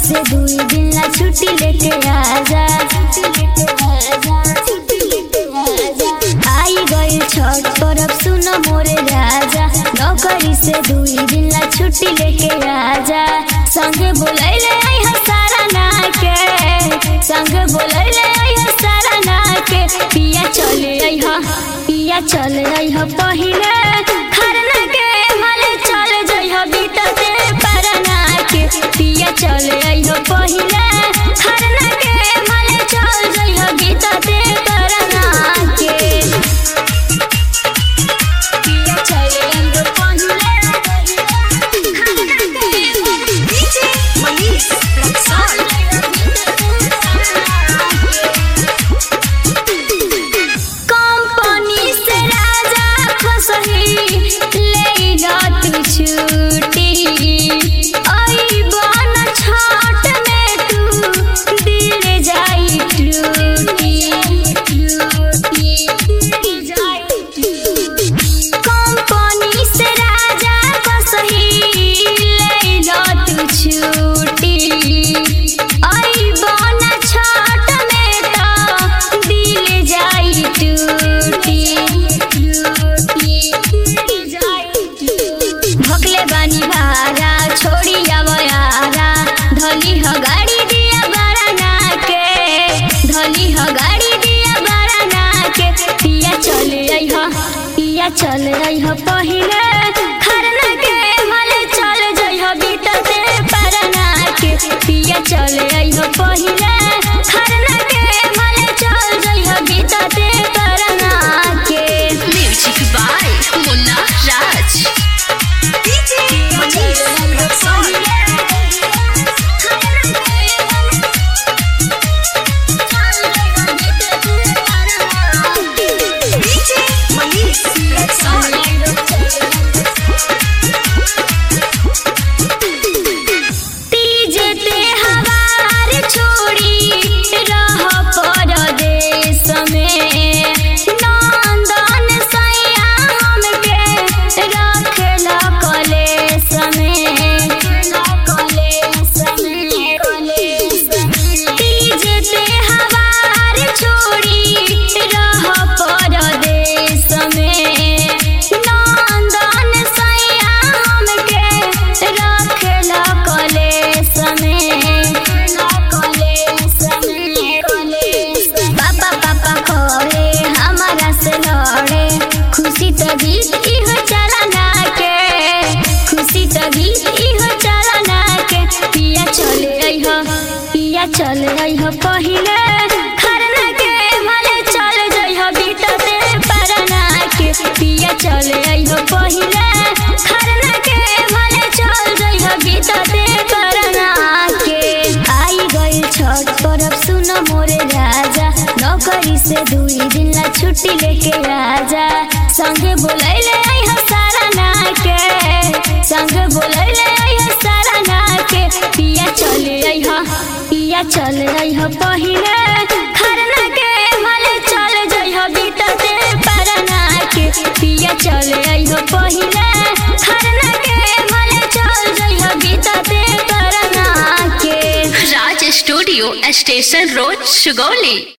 से दुई दिन ला छुट्टी लेके आजा आई गई छठ परब सुन मोरे राजा नौकरी से दुई दिन ला छुट्टी लेके आजा संगे बोलैले आई हो सारा ना के संगे बोलैले आई हो सारा ना के पिया चले आई हो पिया चले आई हो पहिले खरना के माले चले जई हो बीतते परना के पिया चले आई हो पहिले खरना के माले चल जई हो बीतते परना के पिया चले आई हो पहिले DJ Manish Rexall. कंपनी से राजा फसही ले तू छुट्टी आई बन छाट में तू दिल जाई टूटी कंपनी से राजा फसही ले तू छुट्टी आई बन छाट में तो दिल जाई टूटी भगले बानी भारा छोड़ी आवयारा धनी ह गाड़ी दिया बाराना के धनी ह गाड़ी दिया बाराना के पिया चले आई ह पिया चले आई ह पहिले खरना के माले चल जई ह बीतते परना के पिया चले आई ह पहिले खरना के माले चल जई ह बीतते परना के Music by Munna Raj. DJ Manish Rexall. DJ Manish Rexall. Teej त्योहार छोड़ी रह परदेश में नंदन सैया हमके रखेला कलेश में तीज त्योहार छोड़ी रह परदेश में नंदन सैया हमके रखेला कलेश में पापा पापा करे हमारा से लड़े खुशी तो गीत इहो चलाना के खुशी तो गीत इहो चलाना के पिया चले आई हो पिया चले आई हो पहिले खरना के माले चले जई हो बीतते परना के पिया चले आई हो पहिले खरना के माले चल जई हो बीतते परना के आई गई छठ परब सुन मोरे राजा नौकरी से दुई दिन ला छुट्टी लेके आजा संगे बोलैले आई हो सारा ना के संगे बोलैले आई हो सारा ना के पिया चले आई हो पिया चले आई हो पहिले खरना के माले चले जई हो बीतते परना के पिया चले आई हो पहिले खरना के माले चल जई हो बीतते परना के Raj Studio, Station Road, Sugoli.